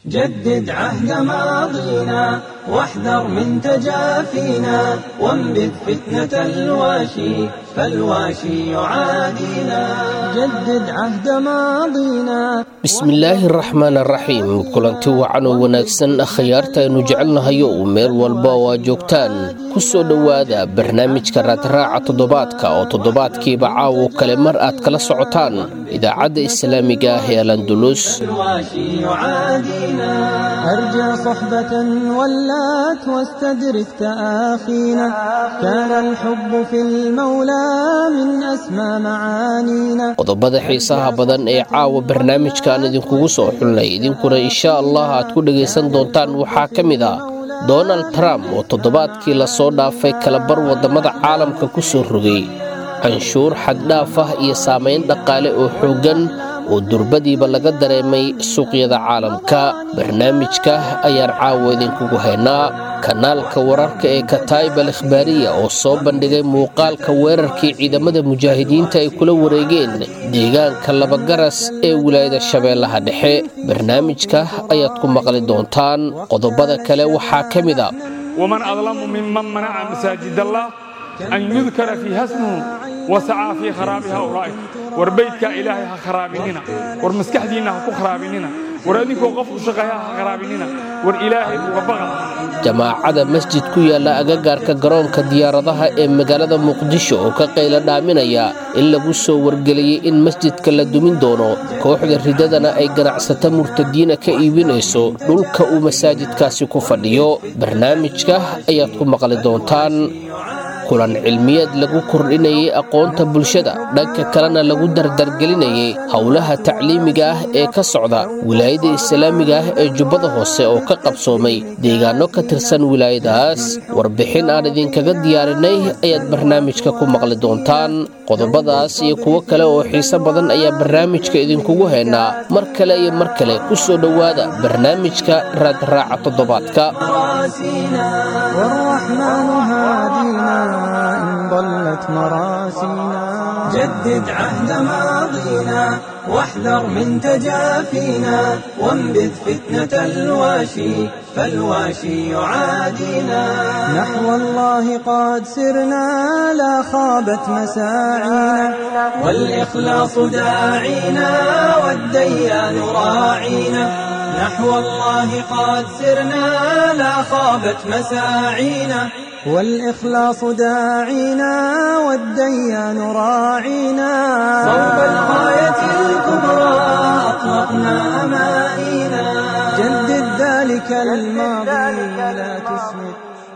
جدد عهد ماضينا واحذر من تجافينا وانبذ فتنة الواشي فالواشي يعادينا جدد عهد ماضينا bismillaahi araxmaan araxiim kulanti wacan oo wanaagsan akhyaartaaynu jecelnahayo uu meel walba oo aad joogtaan ku soo dhowaada barnaamijka raadraaca toddobaadka oo toddobaadkiiba caawo kale mar aad kala socotaan idaacadda islaamiga ah ee alandulus الواشي يعادينا أرجى صحبة ولات واستدرك تآخينا كان الحب في المولى من أسمى معانينا qodobada xiisaha badan ee caawa barnaamijkaan idinkugu soo xulnay idinkuna insha allah aad ku dhegaysan doontaan waxaa ka mid ah donald trump oo toddobaadkii lasoo dhaafay kalabar waddamada caalamka ku soo rogay canshuur xaddhaaf ah iyo saamayn dhaqaale oo xooggan oo durbadiiba laga dareemay suuqyada caalamka barnaamijka ayaan caawa idinkugu haynaa kanaalka wararka ee kataib al ikhbaariya oo soo bandhigay muuqaalka weerarkii ciidamada mujaahidiinta ay kula wareegeen deegaanka labagaras ee wilaayada shabeellaha dhexe barnaamijka ayaad ku maqli doontaan qodobada kale waxaa ka mid a ومن أظلم ممن منع مساجد الله أن يذكر فيها اسمه وسعى في خرابها أولئك وربيتك إلهي ها خرابيننا ورمسكحدينا ها خرابيننا ورأدينكو قفو شقيا ها خرابيننا والإلهي وبغل jamaacada masjid ku yaalla agagaarka garoonka diyaaradaha ee magaalada muqdisho oo ka qayla dhaaminaya in lagu soo wargeliyey in masjidka la dumin doono kooxda ridadana ay ganacsato murtadiina ka iibinayso dhulka uu masaajidkaasi ku fadhiyo barnaamijka ayaad ku maqli doontaan kulan cilmiyeed lagu kordhinayay aqoonta bulshada dhanka kalena lagu dardargelinayay howlaha tacliimiga ah ee ka socda wilaayada islaamiga ah ee jubbada hoose oo ka qabsoomay deegaano ka tirsan wilaayadaas warbixin aan idinkaga diyaarinay ayaad barnaamijka ku maqli doontaan qodobadaas iyo kuwo kale oo xiiso badan ayaa barnaamijka idinkugu haynaa mar kale iyo mar kale ku soo dhowaada barnaamijka raadraaca toddobaadka مراسينا والرحمن هادينا إن ضلت مراسينا جدد عهد ماضينا واحذر من تجافينا وانبذ فتنة الواشي فالواشي يعادينا نحو الله قد سرنا لا خابت مساعينا والإخلاص داعينا والديان راعينا نحو الله قد سرنا لا خابت مساعينا والإخلاص داعينا والديان راعينا صوب الغاية الكبرى أطلقنا أمانينا جدد ذلك الماضي لا تسمد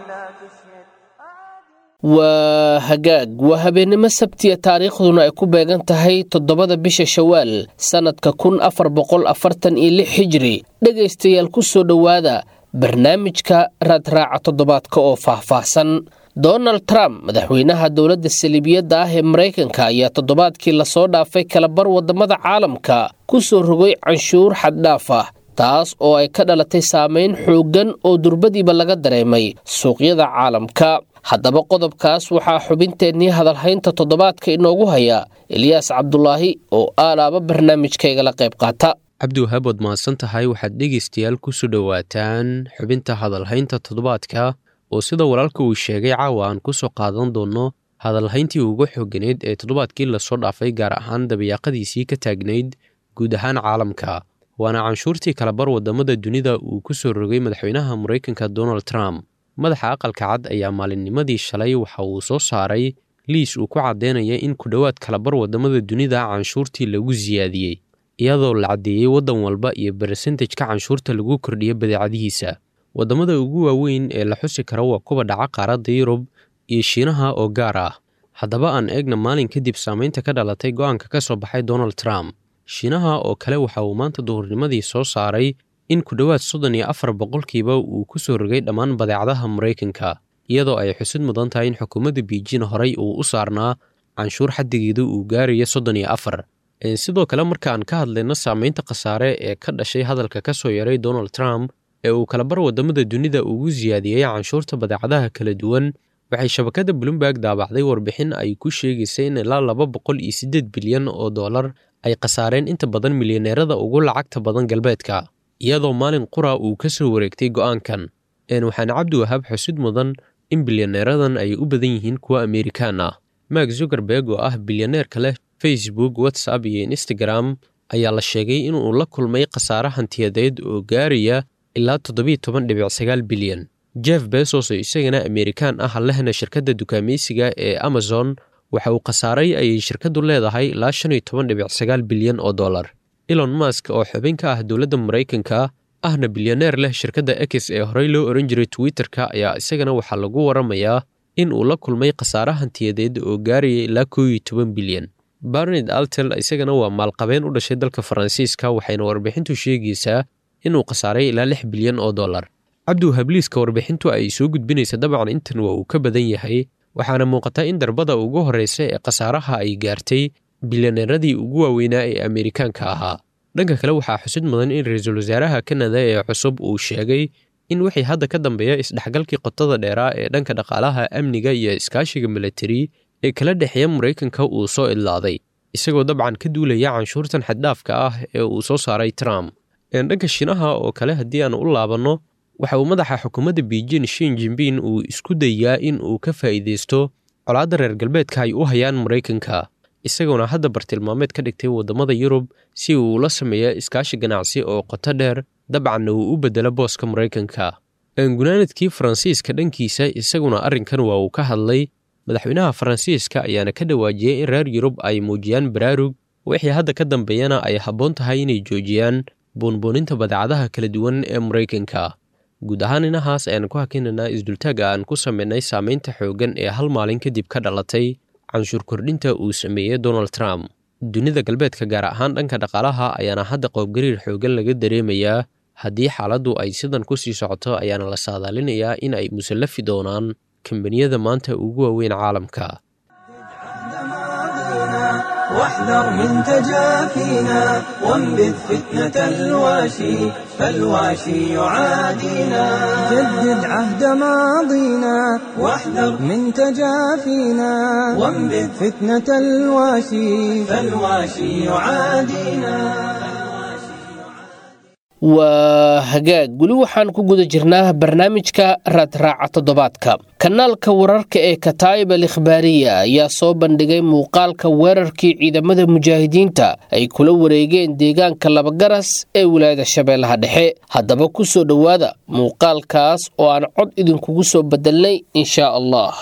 waa hagaag waa habeennimo sabtiya taariikhduna ay ku beegan tahay toddobada bisha shawaal sannadka kun afar boqol afartan iyo lix xijiri dhegaystayaal ku soo dhowaada barnaamijka raadraaca toddobaadka oo faahfaahsan donald trump madaxweynaha dowladda saliibiyadda ah ee maraykanka ayaa toddobaadkii lasoo dhaafay kalabar waddamada caalamka ku soo rogay canshuur xaddhaaf ah taas oo ay ka dhalatay saamayn xooggan oo durbadiiba laga dareemay suuqyada caalamka haddaba qodobkaas waxaa xubinteennii hadalhaynta toddobaadka inoogu haya eliyaas cabdulaahi oo aalaaba barnaamijkaygala qayb qaata cabdiwahaab waad mahadsan tahay waxaad dhegaystayaal ku soo dhowaataan xubinta hadalhaynta toddobaadka oo sida walaalka uu sheegay caawa aan ku soo qaadan doonno hadalhayntii ugu xooganeyd ee toddobaadkii lasoo dhaafay gaar ahaan dabayaaqadiisii ka taagnayd guud ahaan caalamka waana canshuurtii kalabar waddamada dunida uu ku soo rogay madaxweynaha maraykanka donald trump madaxa aqalka cad ayaa maalinnimadii shalay waxa uu soo saaray liis uu ku caddeynaya in ku dhowaad kalabar waddamada dunida canshuurtii lagu siyaadiyey iyadoo la caddeeyey waddan walba iyo bersentejka canshuurta lagu kordhiya badeecadihiisa waddamada ugu waaweyn ee la xusi kara waa kuwa dhaca qaaradda yurub iyo shiinaha oo gaar ah haddaba aan eegna maalin kadib saamaynta ka dhalatay go'aanka ka soo baxay donald trump shiinaha oo kale waxa uu maanta duhurnimadii soo saaray in ku dhowaad soddon iyo afar boqolkiiba uu ku soo rogay dhammaan badeecadaha maraykanka iyadoo ay xusid mudan tahay in xukuumadda biijin horey uu u saarnaa canshuur xaddigeedu uu gaarayo soddon iyo afar sidoo kale marka aan ka hadlayno saamaynta khasaare ee ka dhashay hadalka ka soo yaray donald trump ee uu kalabar waddamada dunida ugu siyaadiyey canshuurta badeecadaha kala duwan waxay shabakadda bloomberg daabacday warbixin ay ku sheegaysay in ilaa laba boqol iyo siddeed bilyan oo dollar ay khasaareen inta badan milyaneerada ugu lacagta badan galbeedka iyadoo maalin qura uu ka soo wareegtay go'aankan waxaana cabdiwahaab xusid mudan in bilyaneeradan ay u badan yihiin kuwa amerikaan ah mark zukerberg oo ah bilyaneerka leh facebook whatsapp iyo instagram ayaa la sheegay inuu la kulmay khasaare hantiyadeed oo gaaraya ilaa toddobiyo toban dhibic sagaal bilyan jeff besos oo isagana amerikaan ah lehna shirkadda dukaamaysiga ee amazon waxa uu khasaaray ayay shirkaddu leedahay ilaa shan iyo toban dhibic sagaal bilyan oo dollar elon mask oo xubin ka ah dowladda maraykanka ahna bilyaneer leh shirkadda ex ee horey loo oran jiray twitter-ka ayaa isagana waxaa lagu waramayaa in uu la kulmay khasaare hantiyadeed oo gaaraya ilaa koo iyo toban bilyan barnard altel isagana waa maalqabeen u dhashay dalka faransiiska waxayna warbixintu sheegaysaa inuu khasaaray ilaa lix bilyan oo dollar cabdiwahabliiska warbixintu ay soo gudbinaysa dabcan intan waa uu ka badan yahay waxaana muuqata in darbada ugu horreysa ee khasaaraha ay gaartay bilyaneeradii ugu waaweynaa ee amerikaanka ahaa dhanka kale waxaa xusid mudan in ra-iisul wasaaraha kanada ee cusub uu sheegay in wixii hadda ka dambeeya isdhexgalkii qotada dheeraa ee dhanka dhaqaalaha amniga iyo iskaashiga milatari ee kala dhexeeya maraykanka uu soo idlaaday isagoo dabcan ka duulaya canshuurtan xaddhaafka ah ee uu soo saaray trump dhanka shiinaha oo kale haddii aan u laabanno waxa uu madaxa xukuumadda beijing shin jimbin uu isku dayaa in uu ka faa'iidaysto colaadda reer galbeedka ay u hayaan maraykanka isagoona hadda bartilmaameed ka dhigtay waddamada yurub si uu la sameeya iskaashi ganacsi oo qoto dheer dabcanna uu u beddelo booska maraykanka gunaanadkii faransiiska dhankiisa isaguna arrinkan waa uu ka hadlay madaxweynaha faransiiska ayaana ka dhawaajiyey in reer yurub ay muujiyaan baraarug wixii hadda ka dambeeyana ay habboon tahay inay joojiyaan buunbuuninta badeecadaha kala duwan ee maraykanka guud ahaan inahaas ayaan ku hakinaynaa isdultaagga aan ku samaynay saamaynta xooggan ee hal maalin kadib ka dhalatay canshuur kordhinta uu sameeyey donald trump dunida galbeedka gaar ahaan dhanka dhaqaalaha ayaana hadda qoobgariir xooggan laga dareemayaa haddii xaaladdu ay sidan ku sii socoto ayaana la saadaalinayaa in ay musallafi doonaan kambaniyada maanta ugu waaweyn caalamka واحذر من تجافينا وانبذ فتنة الواشي فالواشي يعادينا جدد عهد ماضينا واحذر من تجافينا وانبذ فتنة الواشي فالواشي يعادينا waa hagaag weli waxaan ku guda jirnaa barnaamijka raadraaca toddobaadka kanaalka wararka ee kataa'ib al ikhbaariya ayaa soo bandhigay muuqaalka weerarkii ciidamada mujaahidiinta ay kula wareegeen deegaanka labagaras ee wilaayada shabeellaha dhexe haddaba ku soo dhowaada muuqaalkaas oo aan cod idinkugu soo bedelnay inshaa allah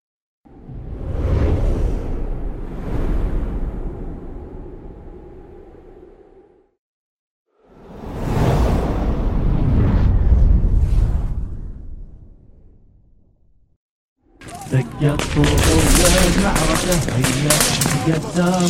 دقت طوب المعركة هي قدام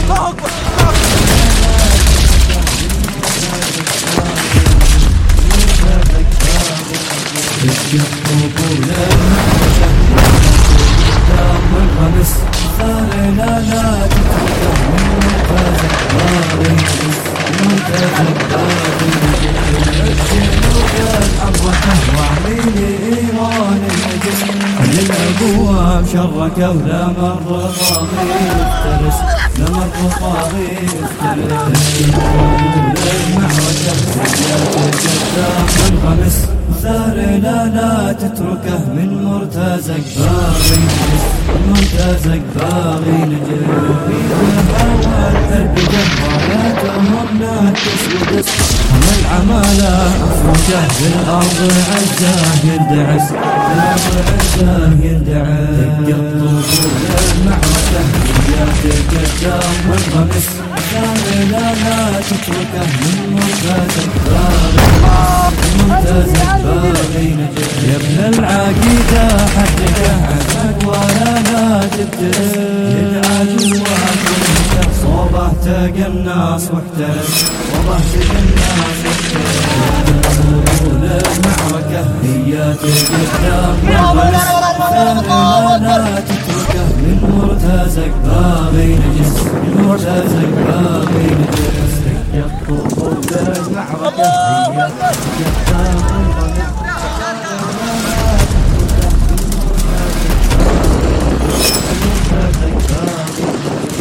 دقت طوب المعركة قدام والخمس ثار لا لا تتركه من مرتزق باغي مرتزق باغي الجنوب الحركة وعليني إيران النجم للابواب شركوا لا مر طاغي افترس لا مر طاغي افترس المعركة قدام الخمس ثار لا لا تتركه من مرتزق باغي مرتزق باغي نجم في الهوى الحرب جباراتهم ناكس ودس هم العمالة افرجه بالارض عزاه يندعس بالارض عزاه يندعس دقت طفول المعركة وياك قدام والغمس ثار لا لا تتركه من مرتزق باغي مرتزق باغي نجم يا ابن العقيدة حققه عزك ولا لا تبتلس يدعى جواك صوبه تقى الناس واحترس صوبه تقى الناس واحترس طول المعركة هي تقدام والغلس لا لا تتركه من مرتزق باغي نجس من مرتزق باغي نجس طول المعركة هي تقدام والغلس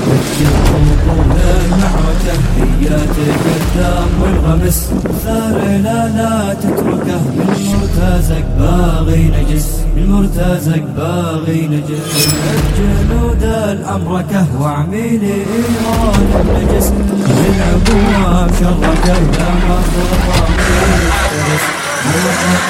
المعركة هي تقدام والغمس ثار تتركه من مرتازك باغي نجس من مرتازك باغي نجس الجنود الأمركه وعميل إيران النجس للعبوة شركه لا مخرطة مفترس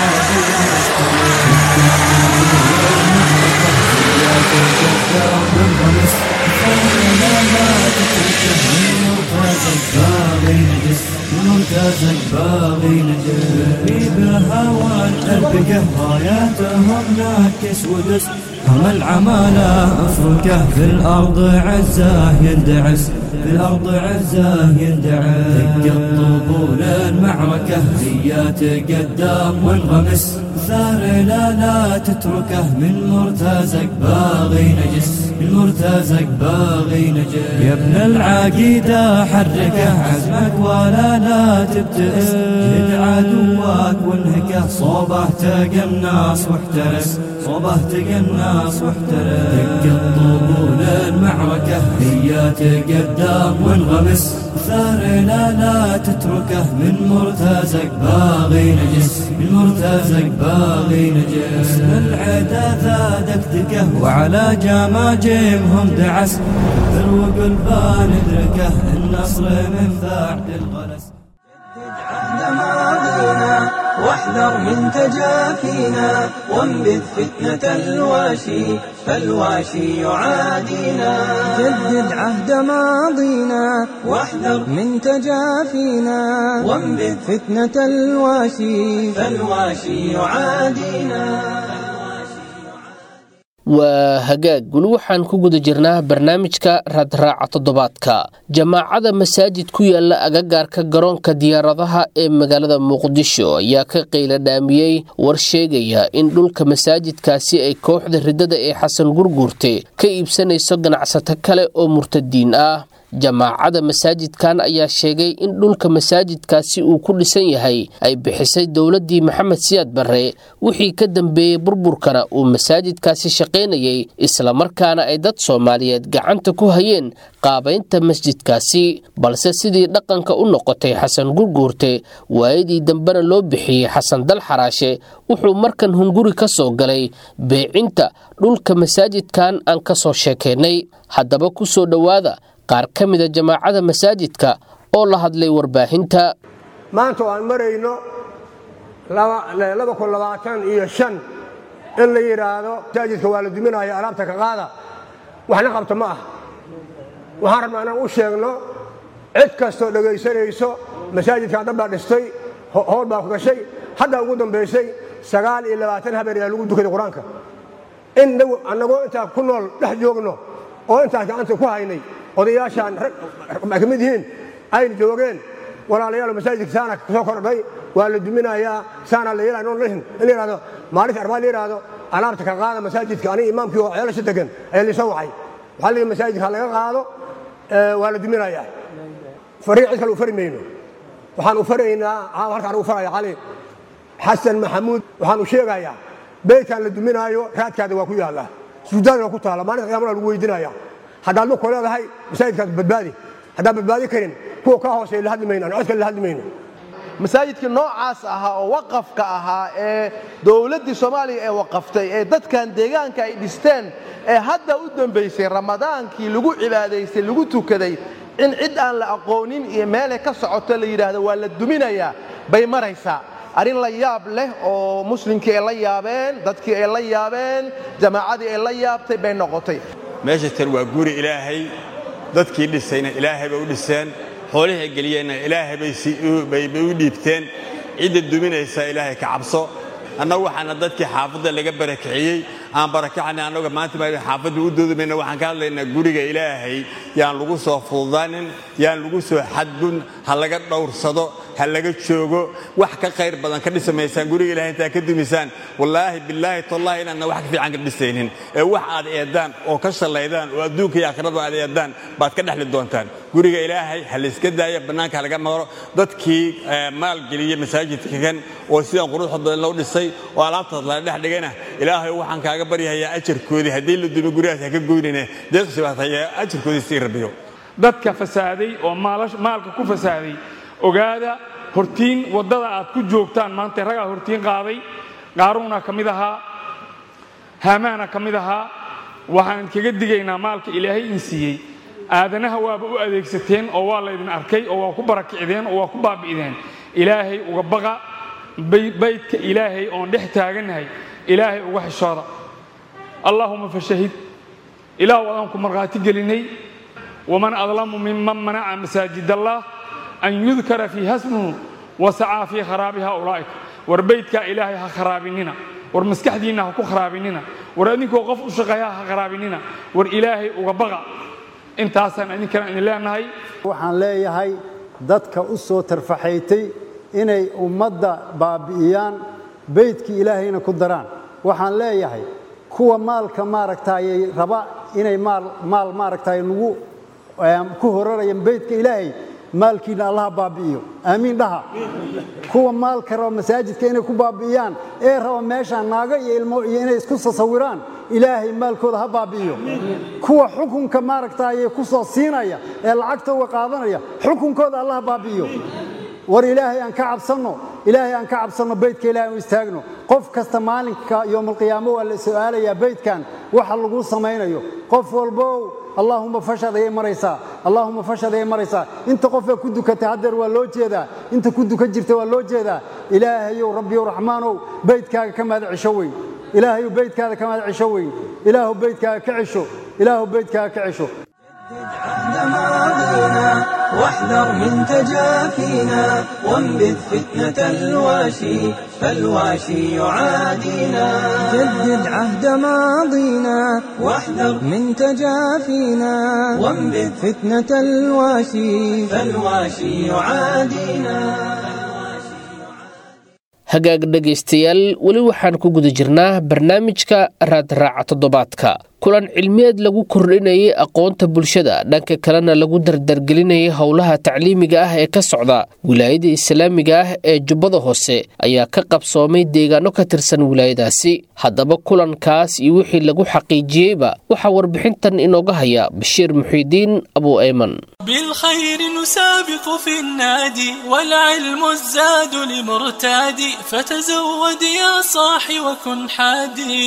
مرتازك باغي نجس بهوى الأربكة راياتهم ناكس ودس هم العمالة افركه في الأرض عزاه يندعس في الأرض عزاه يندعس دق الطبول المعركة زيات قدام وانغمس ثار لا لا تتركه من مرتازك باغي نجس من مرتازك باغي نجس يا ابن العقيدة حركه عزمك ولا لا تبتئس جد عدوك وانهكه صوبه تقناص واحترس صوبه تقناص واحترس دق الطبول المعركة هي تقدام وانغمس ثار لا لا تتركه من مرتازك باغي نجس من مرتازك باغي نجس العدا ذا دكدكه وعلى جماجمهم دعس ذروق البان ادركه النصر من بعد الغلس عهد ماضينا واحذر من تجافينا وانبذ فتنة الواشي فالواشي يعادينا جدد عهد ماضينا واحذر من تجافينا وانبذ فتنة الواشي فالواشي يعادينا waa hagaag weli waxaan ku guda jirnaa barnaamijka raadraaca toddobaadka jamaacada masaajid ku yaala agagaarka garoonka diyaaradaha ee magaalada muqdisho ayaa ka qayla dhaamiyey war sheegaya in dhulka masaajidkaasi ay kooxda riddada ee xasan gurguurte ka iibsanayso ganacsato kale oo murtadiin ah jamaacada masaajidkan ayaa sheegay in dhulka masaajidkaasi uu ku dhisan yahay ay bixisay dowladdii maxamed siyaad barre wixii ka dambeeyey burburkana uu masaajidkaasi shaqaynayay islamarkaana ay dad soomaaliyeed gacanta ku hayeen qaabaynta masjidkaasi balse sidii dhaqanka u noqotay xasan gurguurte waayadii dambena loo bixiyey xasan dal xaraashe wuxuu markan hunguri ka soo galay beecinta dhulka masaajidkan aan ka soo sheekaynay haddaba ku soo dhowaada qaar ka mida jamaacada masaajidka oo la hadlay warbaahinta maanta oo aan marayno iyo in la yidhaahdo masaajidka waa la duminaya alaabta ka qaada waxna qabta ma ah waxaan rabnaa inaan u sheegno cid kastoo dhegaysanayso masaajidkan dhan baa dhistay howl baa ku gashay haddaa ugu dambaysay sagaal iyo labaatan habeer ayaa lagu dukaday qur-aanka in annagoo intaa ku nool dhex joogno oo intaas gacanta ku haynay odayaashaan ka mid yihiin ayna joogeen walaalayaal masaajidka saana soo kordhay waa la duminayaa saana la yeelaa in la yidhahdo maalinta arbaa la yidhahdo alaabta ka qaada masaajidka aniga imaamkii oo ceelasha degan ayaa liisoo wacay waxaa la masaajidka ha laga qaado waa la duminayaa fariiq cid kale u fari mayno waxaan u faraynaa halkaan ugu faraya cali xasan maxamuud waxaan u sheegayaa beydkan la duminaayo raadkaada waa ku yaallaa sujuudaada waa ku taalla maalinta qiyamana lagu weydinaya haddaad lugku leedahay masaajidkaas badbaadi haddaan badbaadi karin kuwa kaa hooseeya la hadli mayno aan cod kale la hadli mayno masaajidkii noocaas ahaa oo waqafka ahaa ee dowladdii soomaaliya ee waqaftay ee dadkan deegaanka ay dhisteen ee hadda u dambaysay ramadaankii lagu cibaadaystay lagu tukaday in cid aan la aqoonin iyo meelay ka socoto la yidhaahdo waa la duminayaa bay maraysaa arrin la yaab leh oo muslimkii ay la yaabeen dadkii ay la yaabeen jamaacadii ay la yaabtay bay noqotay meesha tan waa guri ilaahay dadkii dhisayna ilaahay bay u dhiseen xoolihii ay geliyeenna ilaahay bay u dhiibteen cidda duminaysa ilaahay ka cabso annagu waxaana dadkii xaafadda laga barakiciyey aan barakacnay annaga maanta ma xaafadda u doodamayna waxaan ka hadlaynaa guriga ilaahay yaan lagu soo fududaanin yaan lagu soo xadgun ha laga dhowrsado ha laga joogo wax ka khayr badan ka dhisamaysaan guriga ilahay intaa ka dumisaan wallaahi bilaahi tallaahi inaadna wax ka fiican ka dhisaynin ee wax aad eedaan oo ka shallaydaan oo adduunka iyo aakhirada aad eedaan baad ka dhexli doontaan guriga ilaahay ha layska daaya bannaanka ha laga maro dadkii maalgeliyey masaajidka kan oo sidan quruxda badan loo dhisay oo alaabtaas la dhex dhigayna ilaahay waxaan kaaga baryahayaa ajarkoodii haddii la dumi gurigaas ha ka goynine deeqsi baad hayaa ajarkoodii sii rabiyo dadka fasaaday oo maalka ku fasaaday ogaada hortiin waddada aad ku joogtaan maanta ragaa hortiin qaaday qaaruuna ka mid ahaa haamaana ka mid ahaa waxaan kaga digaynaa maalka ilaahay in siiyey aadanaha waaba u adeegsateen oo waa laydin arkay oo waa ku barakicdeen oo waa ku baabi'deen ilaahay uga baqa baydka ilaahay oon dhex taagannahay ilaahay uga xishooda allaahuma fashahid ilaahu adaan ku markhaati gelinay waman adlamu minman manaca masaajid allah an yudkara fiiha smuhu wasacaa fii kharaabiha ulaa'ika war baydkaa ilaahay ha kharaabinina war maskaxdiinna ha ku kharaabinina war adinkoo qof u shaqeeya ha kharaabinina war ilaahay uga baqa intaasaan idinkana idin leenahay waxaan leeyahay dadka u soo tarfaxaytay inay ummadda baabi'iyaan beydkii ilaahayna ku daraan waxaan leeyahay kuwa maalka maaragtaayey raba inay maal maal maaragtaay lagu ku horarayaan beydka ilaahay maalkiina allaha baabi'iyo aamiin dhaha kuwa maalka raba masaajidka inay ku baabi'iyaan ee raba meeshaan naago iyo ilmo iyo inay isku sasawiraan ilaahay maalkooda ha baabi'iyo kuwa xukunka maaragtaayey ku soo siinaya ee lacagta uga qaadanaya xukunkooda allaha baabi'iyo war ilaahay aan ka cabsanno ilaahay aan ka cabsanno beydka ilahay u istaagno qof kasta maalinka yowmalqiyaamo waa la su'aalayaa beydkan waxa lagu samaynayo qof walbow allaahuma fashad ayay maraysaa allaahuma fashad ayay maraysaa inta qofee ku dukatay haddeer waa loo jeedaa inta ku dukan jirta waa loo jeedaa ilaahayow rabbiyow raxmaanow beydkaaga ka mahad cisho weyn ilaahayow beydkaada ka mahad cisho weyn ilaahu beydkaaga ka cisho ilaahu beydkaaga ka cisho واحذر من تجافينا وانبذ فتنة الواشي فالواشي يعادينا جدد عهد ماضينا واحذر من تجافينا وانبذ فتنة الواشي فالواشي يعادينا hagaag dhegaystayaal weli waxaan ku guda jirnaa barnaamijka raadraaca toddobaadka kulan cilmiyeed lagu kordhinayay aqoonta bulshada dhanka kalena lagu dardargelinayay howlaha tacliimiga ah ee ka socda wilaayada islaamiga ah ee jubbada hoose ayaa ka qabsoomay deegaano ka tirsan wilaayadaasi haddaba kulankaas iyo wixii lagu xaqiijiyeyba waxaa warbixintan inooga haya bashiir muxiidiin abu ayman بالخير نسابق في النادي والعلم الزاد لمرتادي فتزود يا صاحي وكن حادي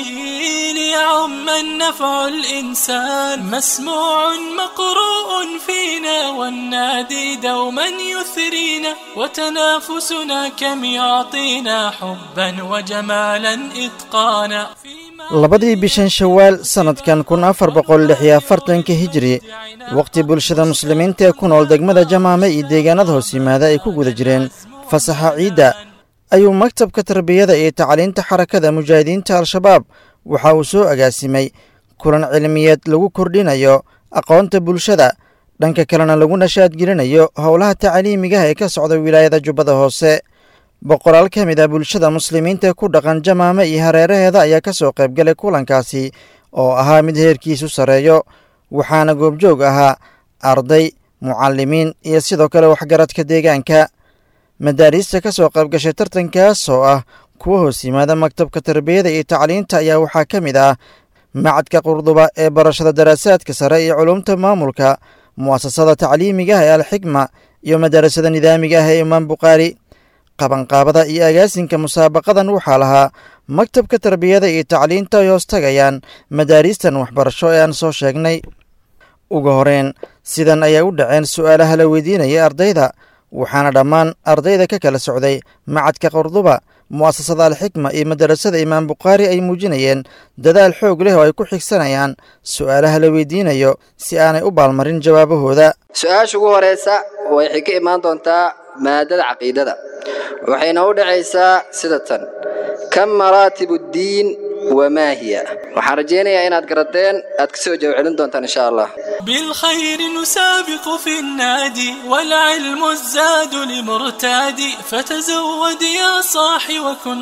ليعم النفع الإنسان مسموع مقروء فينا والنادي دوما يثرينا وتنافسنا كم يعطينا حبا وجمالا إتقانا labadii bishan shawaal sannadkan kun afar boqol lix iyo afartanka hijri wakhti bulshada muslimiinta ee ku nool degmada jamaame iyo deegaanada hoos yimaada ay ku guda jireen fasaxa ciidda ayuu maktabka tarbiyada iyo tacliinta xarakada mujaahidiinta al-shabaab waxa uu soo agaasimay kulan cilmiyeed lagu kordhinayo aqoonta bulshada dhanka kalena lagu nashaadgelinayo howlaha tacliimigaha ee ka socda wilaayada jubbada hoose boqolaal ka mid ah bulshada muslimiinta ku dhaqan jamaame iyo hareeraheeda ayaa ka soo qaybgalay kulankaasi oo ahaa mid heerkiisu sarreeyo waxaana goobjoog ahaa arday mucalimiin iyo sidoo kale waxgaradka deegaanka madaariista ka soo qaybgashay tartankaas oo ah kuwa hoos yimaada maktabka tarbiyada iyo tacliinta ayaa waxaa ka mid ah macadka qurduba ee barashada daraasaadka sare iyo culumta maamulka mu'asasada tacliimigaah ee alxikma iyo madarasada nidaamiga ah ee imaam bukhaari qabanqaabada iyo agaasinka musaabaqadan waxaa lahaa maktabka tarbiyada iyo tacliinta ay hoos tagayaan madaariistan waxbarasho ee aan soo sheegnay ugu horeyn sidan ayay u dhaceen su'aalaha la weydiinaya ardayda waxaana dhammaan ardayda ka kala socday macadka qurduba mu'asasada alxikma iyo madarasada imaam bukhaari ay muujinayeen dadaal xoog leh oo ay ku xigsanayaan su'aalaha la weydiinayo si aanay u baalmarin jawaabahooda su-aasha ugu horeysa waxay ka imaan doontaa maadada caqiidada waxayna u dhacaysaa sida tan kam maraatib uddiin wamaa hiya waxaan rajaynayaa inaad garateen aad ka soo jawaab celin doontaan insha allah بالخير نسابق في النادي والعلم الزاد لمرتادي فتزود يا صاحي وكن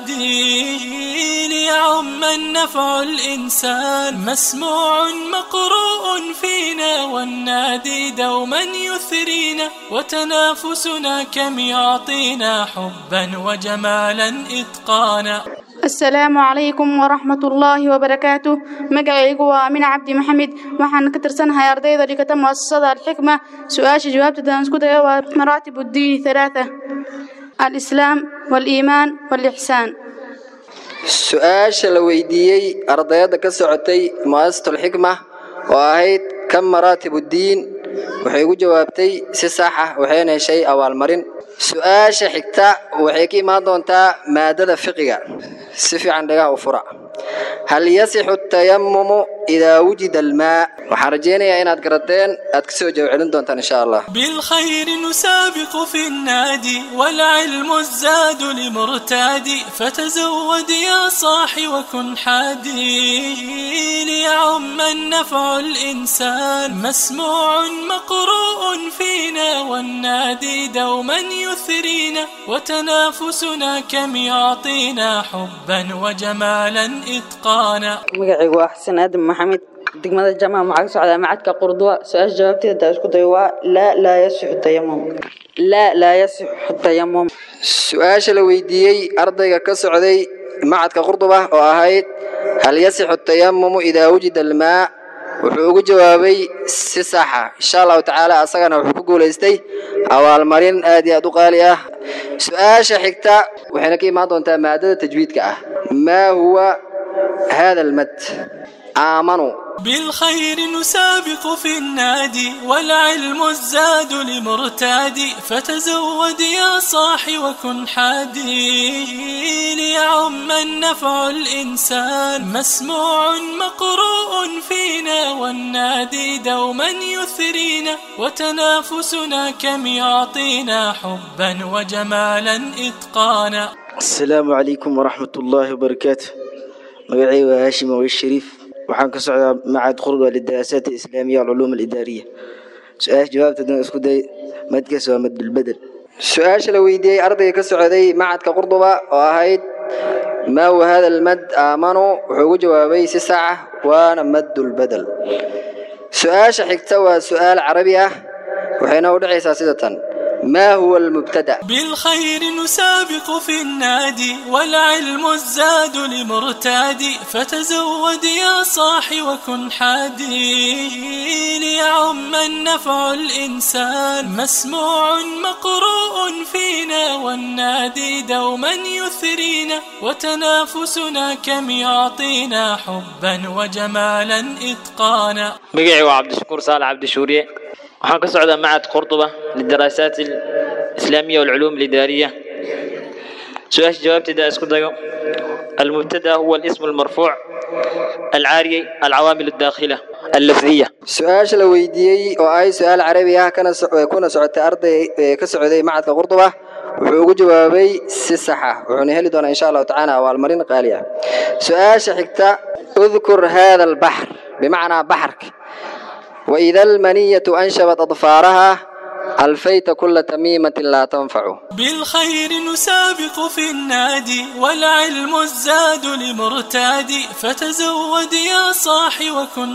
حادي ليعم النفع الإنسان مسموع مقروء فينا والنادي دوما يثرينا وتنافسنا كم يعطينا حبا وجمالا إتقانا asalaamu calaykum waraxmat ullaahi wabarakaatu magacaygu waa amin cabdi maxamed waxaan ka tirsanahay ardayda dhigata muasasada alxikma su-aasha jawaabteedaan isku dayo waa maraatib uddiini halaatha alislaam waaliimaan waalixsaan su-aasha la weydiiyey ardayadda ka socotay mu'asasatulxikma oo ahayd kan maraatib uddiin waxay ugu jawaabtay si sax ah waxayna heshay abaalmarin su-aasha xigta waxay ka imaan doontaa maadada fiqiga si fiican dhagaha u fura hal yasixu tayamumu idaa wujida almaa waxaan rajaynayaa inaad garateen aad kasoo jawaab celin doontaan insha allah بالخير نسابق في النادي والعلم الزاد لمرتاد فتزود يا صاحي وكن حادي ليعم النفع الإنسان مسموع مقروء فينا والنادي دوما يثرينا وتنافسنا كم يعطينا حبا وجمالا إتقانا magacaygu waa xasan aadan maxamed degmada jamaca maxaa ka socdaa macadka qurduwa su-aasha jawaabteeda daa isku dayo waa laa laa yasixu tayamum laa laa yasixu tayamum su-aasha la weydiiyey ardayga ka socday macadka qurduba oo ahayd hal yasixu tayamumu idaa wujida almaa wuxuu ugu jawaabay si saxa insha allahu tacaala asagana wuxuu ku guulaystay abaalmarin aad iyo aad u qaali ah su-aasha xigta waxayna ka imaan doontaa maadada tajwiidka ah maa huwa hada almad aamanuu بالخير نسابق في النادي والعلم الزاد لمرتاد فتزود يا صاحي وكن حادي ليعم النفع الإنسان مسموع مقروء فينا والنادي دوما يثرينا وتنافسنا كم يعطينا حبا وجمالا إتقانا asalaamu calaykum waraxmat ullaahi wabarakaatu magacay waa haashim awey shariif waxaan ka socdaa macad qurba lidaraasaat alislaamiya alculuum alidaariya su-aasha jawaabteedana isku day madkaas waa madbulbedel su-aasha la weydiiyey ardayga ka socday macadka qurduba oo ahayd maa huwa hada almad aamanu wuxuu ugu jawaabay si sax ah waana maddulbedel su-aasha xigta waa su-aal carabi ah waxayna u dhacaysaa sida tan ما هو المبتدأ بالخير نسابق في النادي والعلم الزاد لمرتاد فتزود يا صاحي وكن حادي ليعم النفع الإنسان مسموع مقروء فينا والنادي دوما يثرينا وتنافسنا كم يعطينا حبا وجمالا إتقانا magacay waa cabdishakuur saalax cabdishuuriye waxaan ka socdaa macad qurduba lidaraasaat alislaamiya walculuum alidaariya su-aasha jawaabteeda isku dayo المبتدا هو الاسم المرفوع العاري العوامل الداخلة اللفظية su-aasha la weydiiyey oo ay su-aal carabi ah kana so- kuna socotay arday ee ka socday macadka qurduba wuxuu ugu jawaabay si sax ah wuxuuna heli doonaa insha allahu tacaala abaalmarin qaali ah su-aasha xigta udkur hada albaxr bimacnaa baxarka وإذا المنية أنشبت أظفارها ألفيت كل تميمة لا تنفع بالخير نسابق في النادي والعلم الزاد لمرتاد فتزود يا صاحي وكن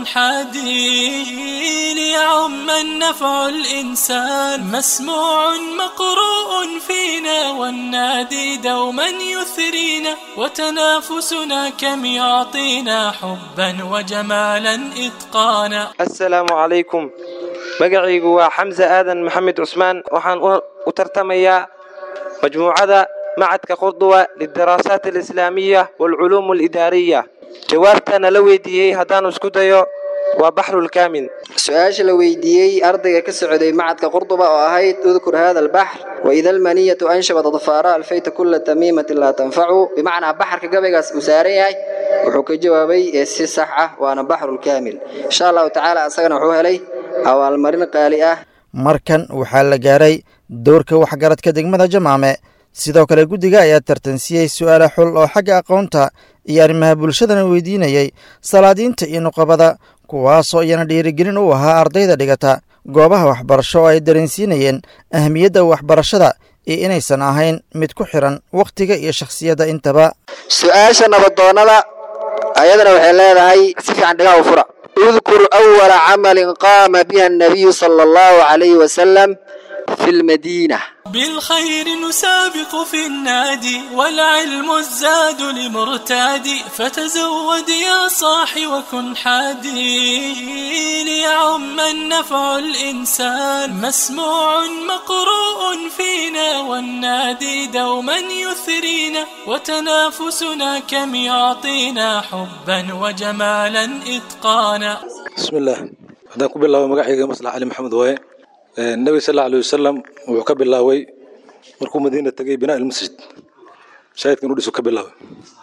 حادي ليعم النفع الإنسان مسموع مقروء فينا والنادي دوما يثرينا وتنافسنا كم يعطينا حبا وجمالا إتقانا asalaamu calaykum magacaygu waa xamse aadan maxamed cusmaan waxaan u- u tartamayaa majmuucada macadka qurduwa lidaraasaat alislaamiya waalculuum alidaariya jawaabtana la weydiiyey haddaan isku dayo waa baxrulkaamin su-aasha la weydiiyey ardayga ka socday macadka qurduba oo ahayd udkur hada albaxr waida almaniyatu anshabat adfaara alfayta kula tamiimatin laa tanfacu bimacnaa baxarka gabaygaas uu saaran yahay wuxuu ka jawaabay ee si sax ah waana baxrulkaamil insha allahu tacaala asagana wuxuu helay abaalmarin qaali ah markan waxaa la gaaray dowrka waxgaradka degmada jamaame sidoo kale guddiga ayaa tartansiyey su'aale xul oo xagga aqoonta iyo arrimaha bulshadana weydiinayey salaadiinta iyo nuqabada kuwaasoo iyana dhiirigelin u ahaa ardayda dhigata goobaha waxbarasho oo ay dareensiinayeen ahmiyadda waxbarashada iyo inaysan ahayn mid ku xiran wakhtiga iyo shakhsiyadda intaba su-aasha nabadoonnada ayadana waxay leedahay si fiican dhigaha u fura udkur awala camalin qaama biha annabiyu sala allahu calayhi wasalam في المدينة بالخير نسابق في النادي والعلم الزاد لمرتاد فتزود يا صاح وكن حادي ليعم النفع الإنسان مسموع مقروء فينا والنادي دوما يثرينا وتنافسنا كم يعطينا حبا وجمالا إتقانا بسم الله haddaan ku bilaabo magacayga maslax cali maxamed waaye nebiga sal alla alay wasalam wuxuu ka bilaabay markuu madiina tegay binaa ilmasjid shaahidkan u dhisu ka bilaabay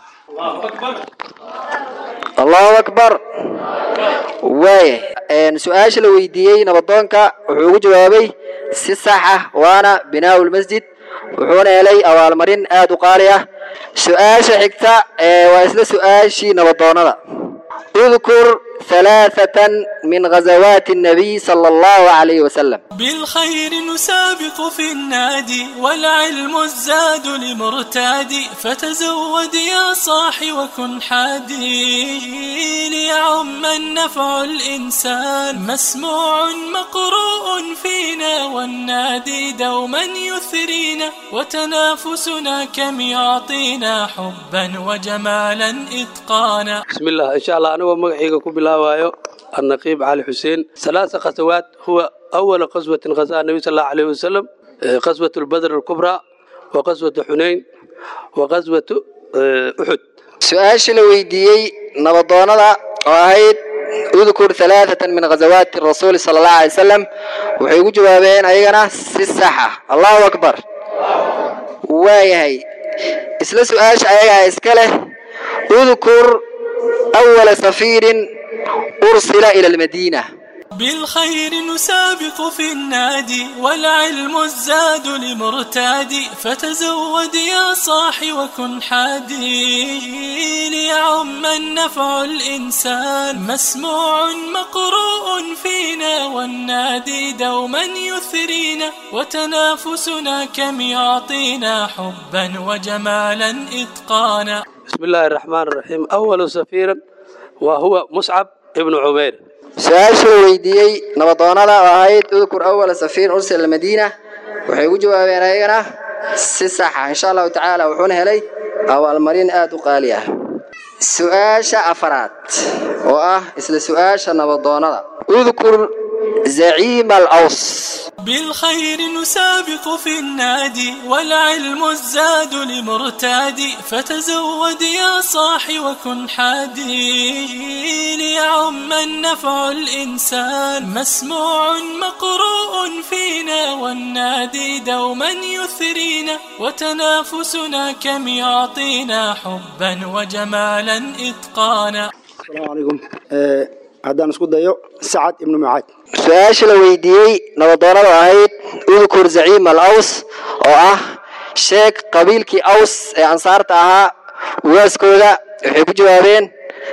allahu akbar waaya su-aasha la weydiiyey nabadoonka wuxuu ugu jawaabay si sax ah waana binaaءu lmasjid wuxuuna helay abaalmarin aad u qaali ah su-aasha xigta waa isla su-aashii nabadoonada اذكر ثلاثة من غزوات النبي صلى الله عليه وسلم بالخير نسابق في النادي والعلم الزاد لمرتاد فتزود يا صاح وكن حادي ليعم النفع الإنسان مسموع مقروء فينا والنادي دوما يثرينا وتنافسنا كم يعطينا حبا وجمالا إتقانا بسم الله إن شاء الله أنا ومقعيق كبلا وايو النقيب علي حسين ثلاث غزوات هو أول غزوة غزاها النبي صلى الله عليه وسلم غزوة البدر الكبرى وغزوة حنين وغزوة أحد su-aashii la weydiiyey nabadoonada oo ahayd udkur halaathatan min ghazawaati rasuuli sala allahu alay wasalam waxay ugu jawaabeen ayagana si sax ah allahu akbar waayahay isla su-aasha ayagaa iska leh udkur awala safiirin ursila ila almadiina بالخير نسابق في النادي والعلم الزاد لمرتاد فتزود يا صاح وكن حادي ليعم النفع الإنسان مسموع مقروء فينا والنادي دوما يثرينا وتنافسنا كم يعطينا حبا وجمالا إتقانا بسم الله الرحمن الرحيم أول سفير وهو مصعب ابن عمير su-aasha la weydiiyey nabadoonada oo ahayd udkur awala safiin ursila almadiina waxay ugu jawaabeen ayagana si saxa insha allahu tacaala wuxuuna helay abaalmarin aad u qaali ah su-aasha afaraad oo ah isla su-aasha nabadoonada udkur zaciima alaws بالخير نسابق في النادي والعلم الزاد لمرتاد فتزود يا صاح وكن حادي ليعم النفع الإنسان مسموع مقروء فينا والنادي دوما يثرينا وتنافسنا كم يعطينا حبا وجمالا إتقانا السلام عليكم haddaan isku dayo sacad ibnu mucaad su-aasha la weydiiyey nabadoonada oo ahayd udkur zaciim al aws oo ah sheeg qabiilkii aws ee ansaarta ahaa ugaaskooda waxay ku jawaabeen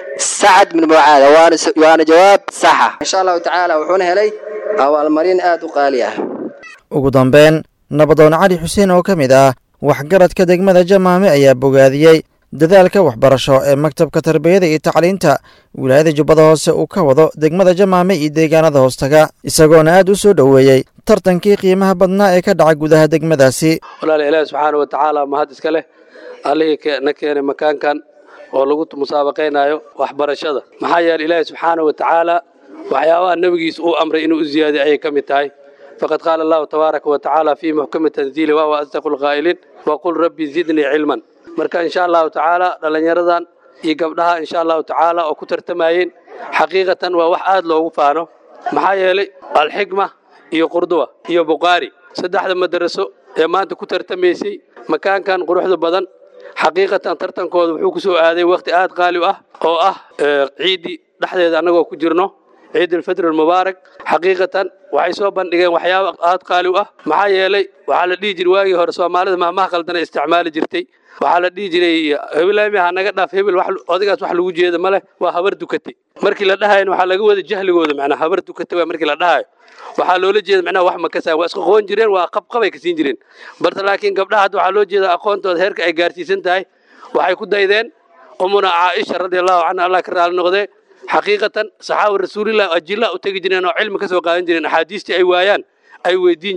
sacad bin mucaad waana jawaab saxa insha allahu tacaala wuxuuna helay abaalmarin aad u qaali ah ugu dambeyn nabadoon cali xuseen oo ka mid ah waxgaradka degmada jamaame ayaa bogaadiyey dadaalka waxbarasho ee maktabka tarbiyada iyo tacliinta wilaayada jubbada hoose uu ka wado degmada jamaame iyo deegaanada hoostaga isagoona aad u soo dhoweeyey tartankii qiimaha badnaa ee ka dhaca gudaha degmadaasi walaala ilaahi subxaana wa tacaala mahad iska leh allihii na keenay makaankan oo lagu musaabaqaynayo waxbarashada maxaa yeele ilaahi subxaana wa tacaala waxyaabaha nebigiisa uu amray inuu u ziyaadiyo ayay ka mid tahay faqad qaala allahu tabaaraka wa tacaala fii muxkami tanziili wahuwa asdaqu lqaa'iliin waqul rabbi zidnii cilman marka insha allahu tacaala dhallinyaradan iyo gabdhaha insha allahu tacaala oo ku tartamayeen xaqiiqatan waa wax aad loogu faano maxaa yeelay alxikma iyo qurduwa iyo bukhaari saddexda madaraso ee maanta ku tartamaysay makaankan quruxda badan xaqiiqatan tartankooda wuxuu ku soo aaday wakhti aad qaali u ah oo ah ciiddii dhexdeeda annagoo ku jirno ciid alfitr almubaarak xaqiiqatan waxay soo bandhigeen waxyaaba aad qaali u ah maxaa yeelay waxaa la dhihi jiray waagii hore soomaalida mahmaha qaldana isticmaali jirtay waxaa la dhihi jiray hebelaami ha naga dhaaf hebel odagaas wax lagu jeeda ma leh waa habar dukatay markii la dhahayna waxaa laga wada jahligooda macnaa habar dukatay waa markii la dhahayo waxaa loola jeeda macnaha wax ma kasaan waa isku qoon jireen waa qabqabay ka siin jireen balse laakiin gabdhaha hadda waxaa loo jeeda aqoontooda heerka ay gaarsiisan tahay waxay ku daydeen umuna caaisha radiallahu canha allah ka raali noqdee xaqiiqatan saxaaba rasuulillah ajilla u tegi jireen oo cilmi ka soo qaadan jireen axaadiistii ay waayaan ay weydiin jireen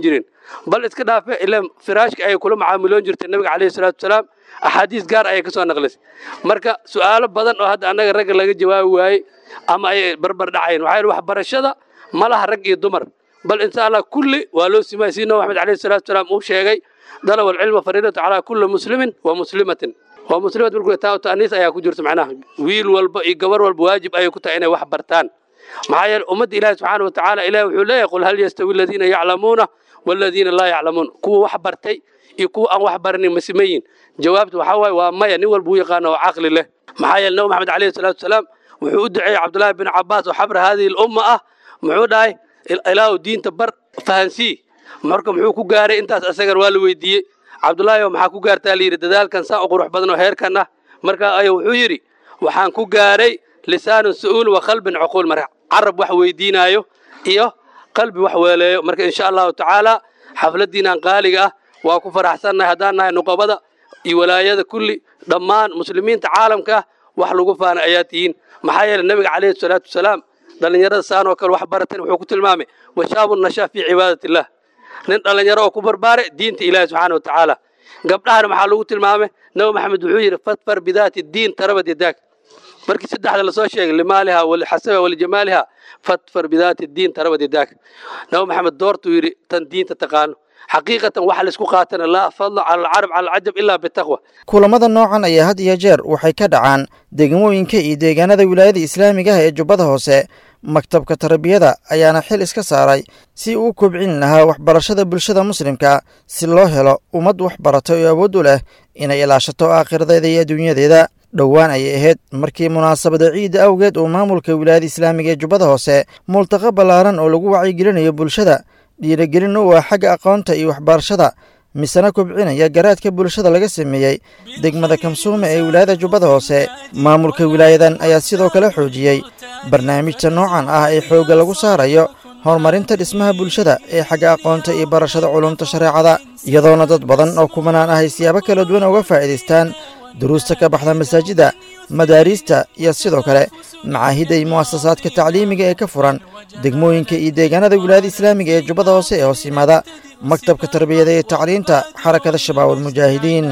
bal iska dhaafe ilaa firaashka ayay kula macaamiloon jirtay nabiga calayhi salaatu wasalaam axaadiis gaar ayay ka soo naqlisay marka su'aalo badan oo hadda annaga ragga laga jawaabi waayey ama ay barbar dhacayeen waxaa yidhi waxbarashada ma laha rag iyo dumar bal insha allah kulli waa loo simaya sii nabi maxamed calayhi salaatu wasalaam uu sheegay dalab alcilma fariidatu calaa kulli muslimin wa muslimatin waa muslimat markuu taa ta'niis ayaa ku jirta macnaha wiil walba iyo gabar walba waajib ayay ku tahay inay wax bartaan maxaa yeele ummadda ilaahi subxaana wa tacaala ilahi wuxuu leeyahay qul hal yastawi aladiina yaclamuuna waladiina laa yaclamuun kuwa wax bartay iyo kuwa aan wax baranin ma simayin jawaabtu waxaa waaye waa maya nin walba u yaqaana oo caqli leh maxaa yeele nabi maxamed calayhi salaatu wasalaam wuxuu u duceeyey cabdullaahi bin cabaas oo xabra haadihi lumma ah muxuu dhahay ilaahu diinta bar fahansii marka muxuu ku gaaray intaas isagan waa la weydiiyey cabdullaahi maxaa ku gaartaa layidhi dadaalkan saa u qurux badan oo heerkan ah marka ayuu wuxuu yidhi waxaan ku gaaray lisaanun su'uul wa qalbin cuquul marka carab wax weydiinaayo iyo qalbi wax weeleeyo marka insha allahu tacaala xafladdiinaan qaaliga ah waa ku faraxsannahay haddaan nahay nuqabada iyo walaayada kulli dhammaan muslimiinta caalamka ah wax lagu faana ayaa tihiin maxaa yeele nebiga calayhi salaatu wasalaam dhallinyarada saan oo kale wax baratan wuxuu ku tilmaamay washaabu nashaa fii cibaadati illah nin dhallinyaro oo ku barbaare diinta ilaahi subxaana wa tacaala gabdhahana maxaa lagu tilmaamay nabi maxamed wuxuu yidhi fadfar bidaati diin tarabad yadaag markii saddexda lasoo sheegay limaaliha walixasaba walijamaaliha fadfar bidaati diin tarabad yadaag nabi maxamed doortuu yidhi tan diinta taqaano xaqiiqatan waxa laisku qaatana laa fadla cala alcarab cala alcajab ilaa bitaqwa kulamada noocan ayaa had iyo jeer waxay ka dhacaan degmooyinka iyo deegaanada wilaayada islaamiga ah ee jubbada hoose maktabka tarbiyada ayaana xil iska saaray si uu u kobcin lahaa waxbarashada bulshada muslimka si loo helo ummad wax barata oo awood u leh inay ilaashato aakhiradeeda iyo adduunyadeeda dhowaan ayay ahayd markii munaasabada ciidda awgeed uu maamulka wilaayada islaamiga ee jubbada hoose multaqa ballaaran oo lagu wacyigelinayo bulshada dhiirigelin u ah xagga aqoonta iyo waxbarashada misena kobcinaya garaadka bulshada laga sameeyey degmada kamsuume ee wilaayada jubbada hoose maamulka wilaayadan ayaa sidoo kale xoojiyey barnaamijta noocan ah ee xoogga lagu saarayo horumarinta dhismaha bulshada ee xagga aqoonta iyo barashada culumta shareecada iyadoona dad badan oo kumanaan ah ay siyaabo kala duwan uga faa'iidaystaan duruusta ka baxda masaajidda madaariista iyo sidoo kale macaahidda iyo mu'asasaadka tacliimiga ee ka furan degmooyinka iyo deegaanada wilaayada islaamiga ee jubbada hoose ee hoos yimaada maktabka tarbiyada iyo tacliinta xarakada shabaab almujaahidiin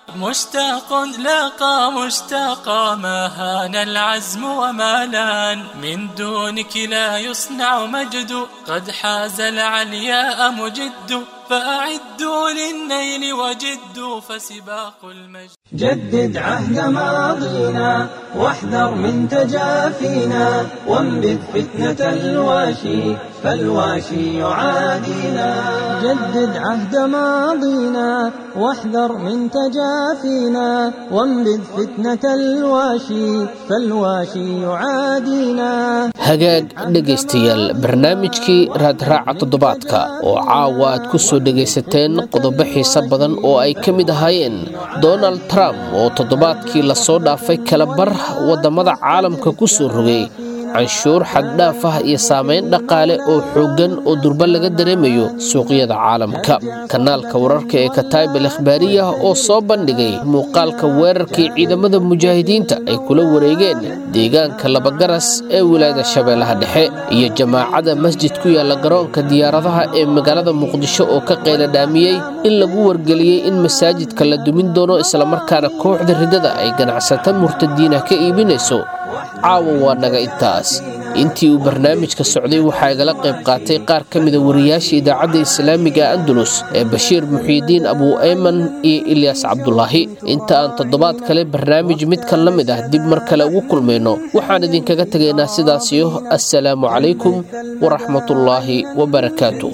مشتاق لاقى مشتاقا ما هان العزم وما لان من دونك لا يصنع مجد قد حاز العلياء مجد فأعدوا للنيل وجدوا فسباق المجد جدد عهد ماضينا واحذر من تجافينا وانبذ فتنة الواشي فالواشي يعادينا جدد عهد ماضينا واحذر من تجافينا وانبذ فتنة الواشي فالواشي يعادينا hagaag dhegaystayaal barnaamijkii raadraaca toddobaadka oo caawa aad ku soo dhegaysateen qodobo xiise badan oo ay ka mid ahaayeen donald trump oo toddobaadkii lasoo dhaafay kalabar waddamada caalamka ku soo rogay canshuur xaddhaaf ah iyo saamayn dhaqaale oo xooggan oo durba laga dareemayo suuqyada caalamka kanaalka wararka ee kataib al ikhbaariya oo soo bandhigay muuqaalka weerarkii ciidamada mujaahidiinta ay kula wareegeen deegaanka labagaras ee wilaayada shabeellaha dhexe iyo jamaacada masjid ku yaalla garoonka diyaaradaha ee magaalada muqdisho oo ka qayladhaamiyey in lagu wargeliyey in masaajidka la dumin doono islamarkaana kooxda ridada ay ganacsata murtadiinah ka iibinayso caawa waa naga intaas intii uu barnaamijka socday waxaa igala qayb qaatay qaar ka mida wariyaasha idaacadda islaamiga andalus ee bashiir muxiidiin abuu ayman iyo ilyaas cabdulaahi inta aan toddobaad kale barnaamij midkan la mid ah dib mar kale ugu kulmayno waxaan idinkaga tegaynaa sidaasiyo assalaamu calaykum waraxmatullaahi wabarakaatuh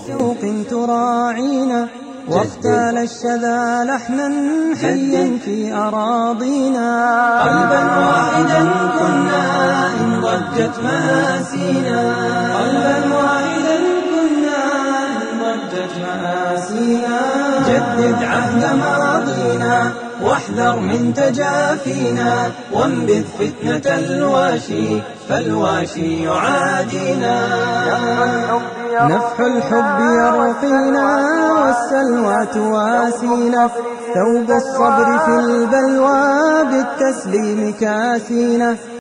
تراعينا واختال الشذا لحنا حيا في أراضينا قلبا واحدا كنا إن ضجت مآسينا قلبا واحدا كنا إن ضجت مآسينا جدد عهد ماضينا واحذر من تجافينا وانبذ فتنة الواشي فالواشي يعادينا نفح الحب يرقينا والسلوى تواسينا ثوب الصبر في البلوى بالتسليم كاسينا